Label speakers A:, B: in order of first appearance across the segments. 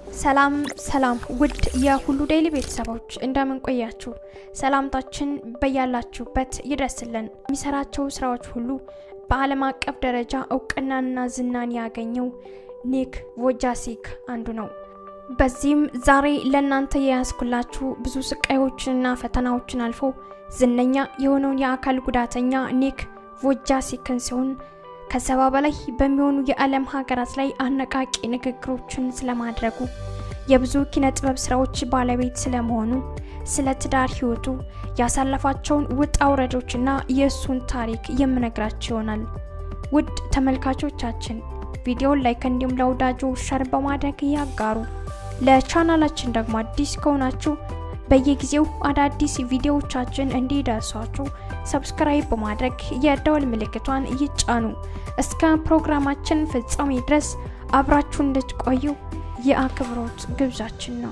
A: ሰላም ሰላም ውድ የሁሉ ዴይሊ ቤተሰቦች እንደምን ቆያችሁ? ሰላምታችን በያላችሁበት ይድረስልን። የሚሰራቸው ስራዎች ሁሉ በዓለም አቀፍ ደረጃ እውቅናና ዝናን ያገኘው ኒክ ቮጃሲክ አንዱ ነው። በዚህም ዛሬ ለእናንተ የያዝኩላችሁ ብዙ ስቃዮችንና ፈተናዎችን አልፎ ዝነኛ የሆነውን የአካል ጉዳተኛ ኒክ ቮጃሲክን ሲሆን ከሰባ በላይ በሚሆኑ የዓለም ሀገራት ላይ አነቃቂ ንግግሮችን ስለማድረጉ የብዙ ኪነ ጥበብ ስራዎች ባለቤት ስለመሆኑ ስለ ትዳር ህይወቱ ያሳለፋቸውን ውጣ ውረዶችና የእሱን ታሪክ የምነግራችሁ ይሆናል። ውድ ተመልካቾቻችን ቪዲዮን ላይክ እንዲሁም ለወዳጆ ሸር በማድረግ ያጋሩ። ለቻናላችን ደግሞ አዲስ ከሆናችሁ በየጊዜው አዳዲስ ቪዲዮዎቻችን እንዲደርሷችሁ ሰብስክራይብ በማድረግ የደወል ምልክቷን ይጫኑ። እስከ ፕሮግራማችን ፍጻሜ ድረስ አብራችሁ እንድትቆዩ የአክብሮት ግብዣችን ነው።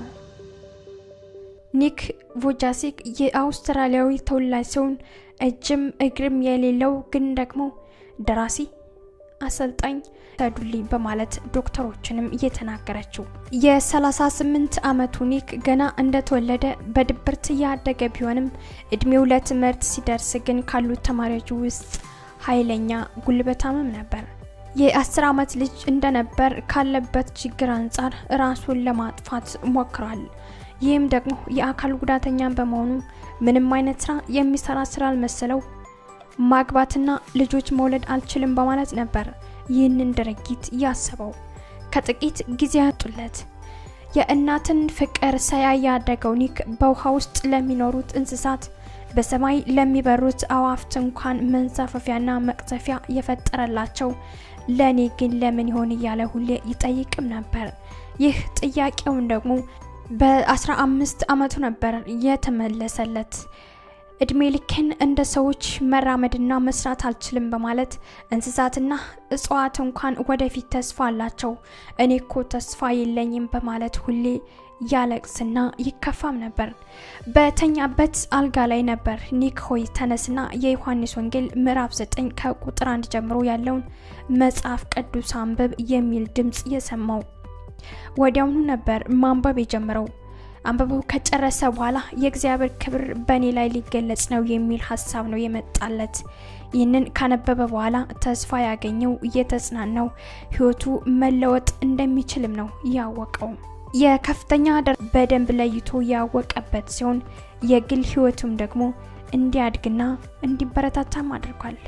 A: ኒክ ቮጃሲክ የአውስትራሊያዊ ተወላጅ ሲሆን እጅም እግርም የሌለው ግን ደግሞ ደራሲ አሰልጣኝ ተዱልኝ በማለት ዶክተሮችንም እየተናገረችው የ38 ዓመቱ ኒክ ገና እንደተወለደ በድብርት እያደገ ቢሆንም እድሜው ለትምህርት ሲደርስ ግን ካሉት ተማሪዎች ውስጥ ኃይለኛ ጉልበታምም ነበር። የ10 ዓመት ልጅ እንደነበር ካለበት ችግር አንጻር ራሱን ለማጥፋት ሞክሯል። ይህም ደግሞ የአካል ጉዳተኛ በመሆኑ ምንም አይነት ስራ የሚሰራ ስራ አልመሰለው ማግባትና ልጆች መውለድ አልችልም በማለት ነበር ይህንን ድርጊት ያሰበው። ከጥቂት ጊዜ ያጡለት የእናትን ፍቅር ሳያይ ያደገው ኒክ በውሃ ውስጥ ለሚኖሩት እንስሳት፣ በሰማይ ለሚበሩት አዋፍት እንኳን መንሳፈፊያና መቅዘፊያ የፈጠረላቸው ለእኔ ግን ለምን ይሆን እያለ ሁሌ ይጠይቅም ነበር። ይህ ጥያቄውን ደግሞ በአስራ አምስት ዓመቱ ነበር የተመለሰለት። እድሜ ልኬን እንደ ሰዎች መራመድና መስራት አልችልም በማለት እንስሳትና እጽዋት እንኳን ወደፊት ተስፋ አላቸው፣ እኔ እኮ ተስፋ የለኝም በማለት ሁሌ ያለቅስና ይከፋም ነበር። በተኛበት አልጋ ላይ ነበር ኒክ ሆይ ተነስና የዮሐንስ ወንጌል ምዕራፍ 9 ከቁጥር አንድ ጀምሮ ያለውን መጽሐፍ ቅዱስ አንብብ የሚል ድምፅ የሰማው። ወዲያውኑ ነበር ማንበብ የጀመረው። አንብበው ከጨረሰ በኋላ የእግዚአብሔር ክብር በእኔ ላይ ሊገለጽ ነው የሚል ሀሳብ ነው የመጣለት። ይህንን ካነበበ በኋላ ተስፋ ያገኘው እየተጽናናው ህይወቱ መለወጥ እንደሚችልም ነው ያወቀው። የከፍተኛ በደንብ ለይቶ ያወቀበት ሲሆን የግል ህይወቱም ደግሞ እንዲያድግና እንዲበረታታም አድርጓል።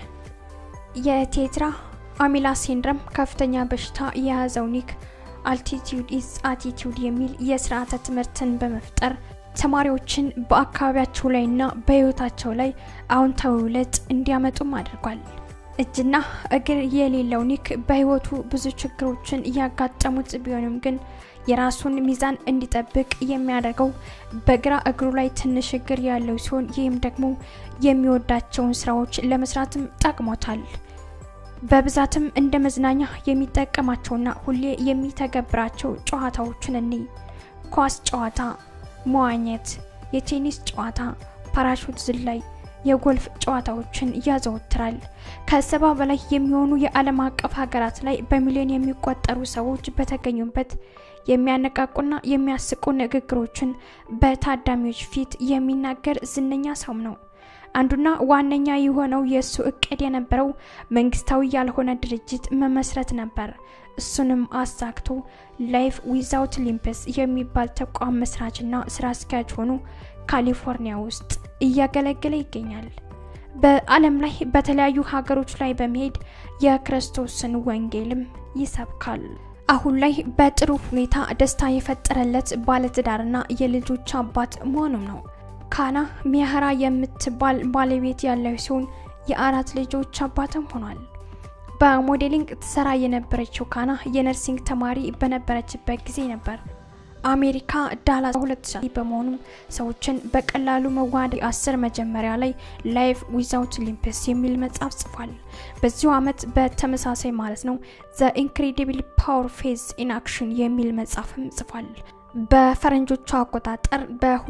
A: የቴትራ አሚላ ሲንድረም ከፍተኛ በሽታ የያዘው ኒክ አልቲቲዩድ ኢዝ አቲቲዩድ የሚል የስርዓተ ትምህርትን በመፍጠር ተማሪዎችን በአካባቢያቸው ላይና በህይወታቸው ላይ አዎንታዊ ለውጥ እንዲያመጡም አድርጓል። እጅና እግር የሌለው ኒክ በህይወቱ ብዙ ችግሮችን እያጋጠሙት ቢሆንም ግን የራሱን ሚዛን እንዲጠብቅ የሚያደርገው በግራ እግሩ ላይ ትንሽ እግር ያለው ሲሆን ይህም ደግሞ የሚወዳቸውን ስራዎች ለመስራትም ጠቅሞታል። በብዛትም እንደ መዝናኛ የሚጠቀማቸውና ሁሌ የሚተገብራቸው ጨዋታዎችን እኒ ኳስ ጨዋታ፣ መዋኘት፣ የቴኒስ ጨዋታ፣ ፓራሹት ዝላይ፣ የጎልፍ ጨዋታዎችን ያዘወትራል። ከሰባ በላይ የሚሆኑ የዓለም አቀፍ ሀገራት ላይ በሚሊዮን የሚቆጠሩ ሰዎች በተገኙበት የሚያነቃቁና የሚያስቁ ንግግሮችን በታዳሚዎች ፊት የሚናገር ዝነኛ ሰውም ነው። አንዱና ዋነኛ የሆነው የእሱ እቅድ የነበረው መንግስታዊ ያልሆነ ድርጅት መመስረት ነበር። እሱንም አሳክቶ ላይፍ ዊዛውት ሊምፕስ የሚባል ተቋም መስራችና ስራ አስኪያጅ ሆኖ ካሊፎርኒያ ውስጥ እያገለገለ ይገኛል። በዓለም ላይ በተለያዩ ሀገሮች ላይ በመሄድ የክርስቶስን ወንጌልም ይሰብካል። አሁን ላይ በጥሩ ሁኔታ ደስታ የፈጠረለት ባለትዳርና የልጆች አባት መሆኑም ነው። ካና ሚያህራ የምትባል ባለቤት ያለው ሲሆን የአራት ልጆች አባትም ሆኗል። በሞዴሊንግ ትሰራ የነበረችው ካና የነርሲንግ ተማሪ በነበረችበት ጊዜ ነበር አሜሪካ ዳላስ 2000 በመሆኑም ሰዎችን በቀላሉ መዋሃድ አስር መጀመሪያ ላይ ላይፍ ዊዛውት ሊምፕስ የሚል መጽሐፍ ጽፏል። በዚሁ ዓመት በተመሳሳይ ማለት ነው ዘ ኢንክሬዲብል ፓወር ፌዝ ኢን አክሽን የሚል መጽሐፍም ጽፏል። በፈረንጆቹ አቆጣጠር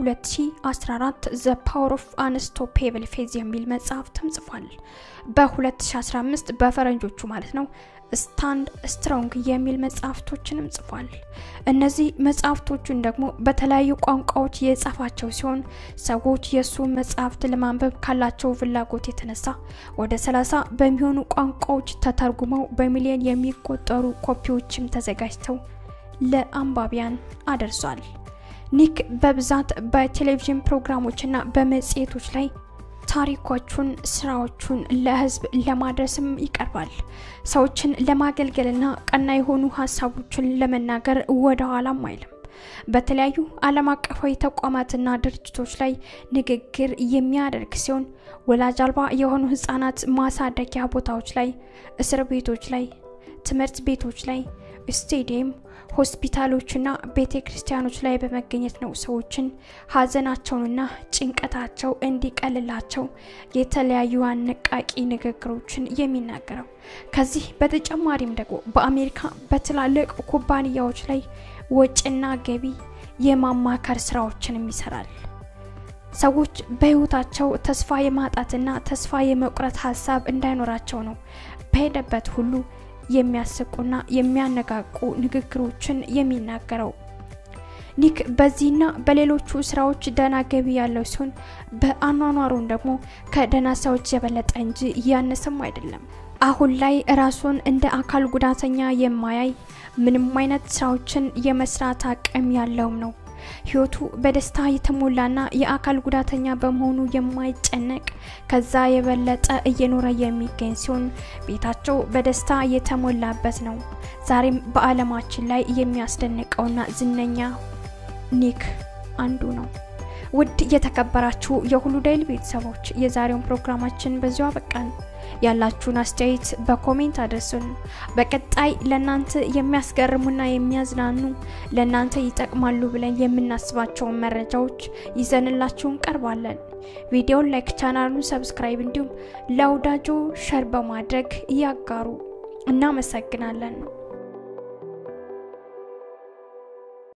A: በ2014 ዘ ፓወር ኦፍ አንስቶፔብል ፌዝ የሚል መጽሐፍ ተጽፏል። በ2015 በፈረንጆቹ ማለት ነው ስታንድ ስትሮንግ የሚል መጽሐፍቶችንም ጽፏል። እነዚህ መጽሐፍቶቹን ደግሞ በተለያዩ ቋንቋዎች የጻፋቸው ሲሆን ሰዎች የእሱ መጽሐፍት ለማንበብ ካላቸው ፍላጎት የተነሳ ወደ ሰላሳ በሚሆኑ ቋንቋዎች ተተርጉመው በሚሊዮን የሚቆጠሩ ኮፒዎችም ተዘጋጅተው ለአንባቢያን አደርሷል። ኒክ በብዛት በቴሌቪዥን ፕሮግራሞችና በመጽሔቶች ላይ ታሪኮቹን፣ ስራዎቹን ለህዝብ ለማድረስም ይቀርባል። ሰዎችን ለማገልገልና ቀና የሆኑ ሀሳቦችን ለመናገር ወደ ኋላም አይልም። በተለያዩ ዓለም አቀፋዊ ተቋማትና ድርጅቶች ላይ ንግግር የሚያደርግ ሲሆን ወላጅ አልባ የሆኑ ህጻናት ማሳደጊያ ቦታዎች ላይ፣ እስር ቤቶች ላይ፣ ትምህርት ቤቶች ላይ፣ ስቴዲየም ሆስፒታሎችና ቤተ ክርስቲያኖች ላይ በመገኘት ነው ሰዎችን ሀዘናቸውንና ጭንቀታቸው እንዲቀልላቸው የተለያዩ አነቃቂ ንግግሮችን የሚናገረው። ከዚህ በተጨማሪም ደግሞ በአሜሪካ በትላልቅ ኩባንያዎች ላይ ወጪና ገቢ የማማከር ስራዎችንም ይሰራል። ሰዎች በህይወታቸው ተስፋ የማጣትና ተስፋ የመቁረጥ ሀሳብ እንዳይኖራቸው ነው በሄደበት ሁሉ የሚያስቁና የሚያነቃቁ ንግግሮችን የሚናገረው። ኒክ በዚህና በሌሎቹ ስራዎች ደህና ገቢ ያለው ሲሆን በአኗኗሩን ደግሞ ከደህና ሰዎች የበለጠ እንጂ እያነሰም አይደለም። አሁን ላይ ራሱን እንደ አካል ጉዳተኛ የማያይ ምንም አይነት ስራዎችን የመስራት አቅም ያለውም ነው። ህይወቱ በደስታ የተሞላና የአካል ጉዳተኛ በመሆኑ የማይጨነቅ ከዛ የበለጠ እየኖረ የሚገኝ ሲሆን ቤታቸው በደስታ የተሞላበት ነው። ዛሬም በዓለማችን ላይ የሚያስደንቀውና ዝነኛ ኒክ አንዱ ነው። ውድ የተከበራችሁ የሁሉ ዴይሊ ቤተሰቦች የዛሬውን ፕሮግራማችን በዚሁ አበቃን። ያላችሁን አስተያየት በኮሜንት አድርሱን። በቀጣይ ለእናንተ የሚያስገርሙና የሚያዝናኑ ለእናንተ ይጠቅማሉ ብለን የምናስባቸውን መረጃዎች ይዘንላችሁ እንቀርባለን። ቪዲዮን ላይክ፣ ቻናሉን ሰብስክራይብ እንዲሁም ለወዳጆ ሸር በማድረግ ያጋሩ። እናመሰግናለን።